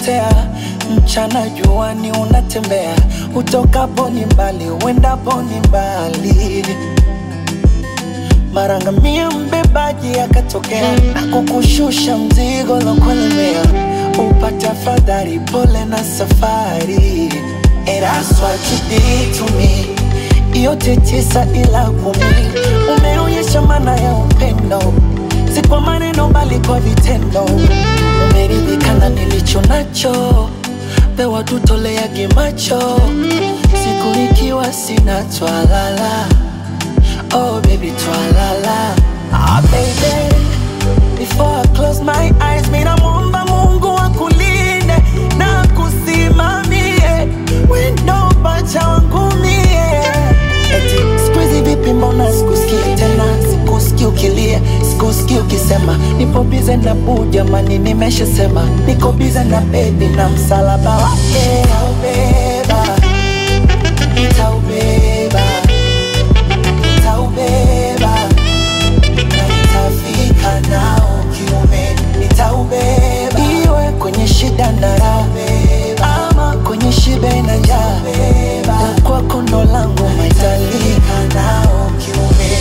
unapotea, mchana juani unatembea, utokapo ni mbali, uendapo ni mbali. Marangamia mbebaji akatokea na kukushusha mzigo lokulemea, upate afadhali, pole na safari. And that's what you did to me, yote tisa ila kumi, umeonyesha maana ya upendo, si kwa maneno bali kwa vitendo. Umeridhika na nilicho nacho, pewa tutoleage macho, siku nikiwa sina twalala Oh baby, twalala Ah baby Before I close my eyes Mina muomba Mungu akulinde na kusimamie Wendo pacha wangu mie Eti squeezy vipi mbona sikusikii tena Sikusikii ukilia, sikusikii ukisema Nipo bize na buu jamani nimeshasema Niko bize na baby na msalaba wake Nitaubeba, nitaubeba nitaubeba na nitafika nao kiume, nitaubeba iwe kwenye shida na raha, ama kwenye shibe na njaa, la kwako ndo langu maitalika nao kiume.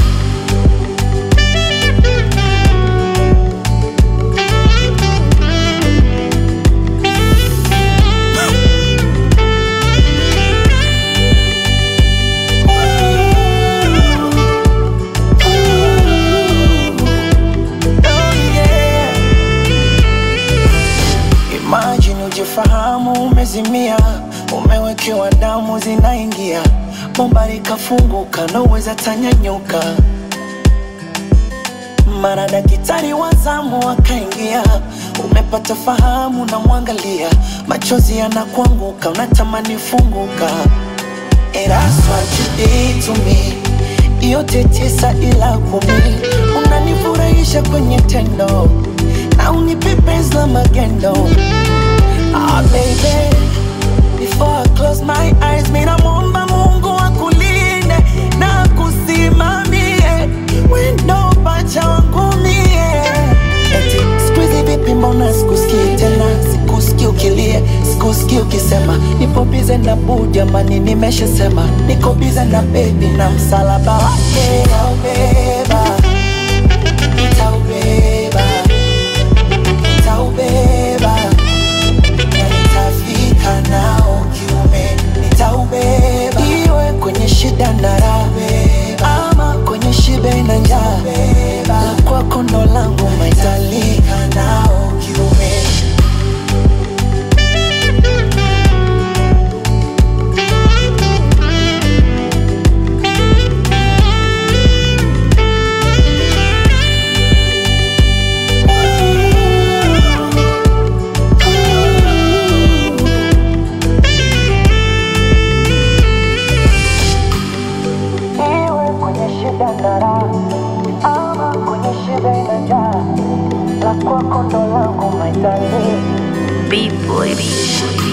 Oh, yeah. Imagine ujifahamu umezimia, umewekewa damu zinaingia, bomba likafunguka, naweza tanyanyuka. Mara daktari wa zamu akaingia, umepata fahamu, na mwangalia, machozi yanakuanguka, unatamani funguka. And that's what you did to me. Yote tisa ila kumi, unanifurahisha kwenye tendo na unipe penzi la magendo. Ah baby, before I close my eyes, mina muomba Mungu akulinde na kusimamie wendo pacha wangu mie. Eti squeezy vipi, mbona sikusikii tena, sikusikii ukilia, sikusikii ukisema nipo bize na buu jamani, nimeshasema niko bize na baby na msalaba wake nitaubeba, nitaubeba, nitaubeba na nitafika nao kiume, nitaubeba iwe kwenye shida na raha, ama kwenye shibe na njaa, la kwako ndo langu maitalika nao kiume. Iwe kwenye shida na raha, ama kwenye shida na njaa, la kwako ndo langu maitalika B-boy, B-boy.